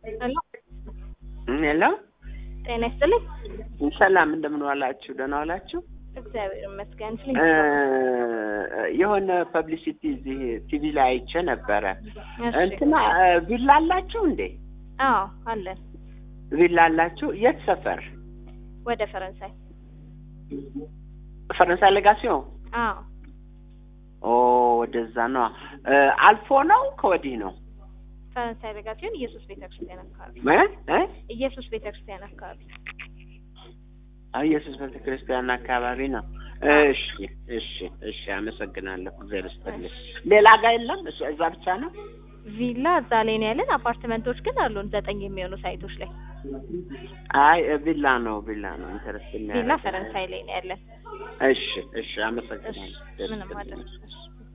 ሄሎ ሄሎ ጤና ይስጥልኝ። ሰላም እንደምን ዋላችሁ? ደህና ዋላችሁ? እግዚአብሔር ይመስገን። እ የሆነ ፐብሊሲቲ እዚህ ቲቪ ላይ አይቼ ነበረ። እሺ። እንትና እ ቪላ አላችሁ እንዴ? አዎ አለን። ቪላ አላችሁ? የት ሰፈር? ወደ ፈረንሳይ። ፈረንሳይ ሌጋሲዮን? አዎ ኦ ወደዛ ነው። እ አልፎ ነው ከወዲህ ነው? ፈረንሳይ ለጋሲዮን ኢየሱስ ቤተክርስቲያን አካባቢ እ እ ኢየሱስ ቤተክርስቲያን አካባቢ አዎ ኢየሱስ ቤተክርስቲያን አካባቢ ነው። እሺ እሺ እሺ፣ አመሰግናለሁ። እግዚአብሔር ይስጥልኝ። ሌላ ጋር የለም? እሱ እዛ ብቻ ነው? ቪላ እዛ ላይ ነው ያለን። አፓርትመንቶች ግን አሉን ዘጠኝ የሚሆኑ ሳይቶች ላይ። አይ ቪላ ነው ቪላ ነው ኢንተረስት ቪላ ፈረንሳይ ላይ ነው ያለን። እሺ እሺ፣ እሺ አመሰግናለሁ። ምንም አይደለም። እሺ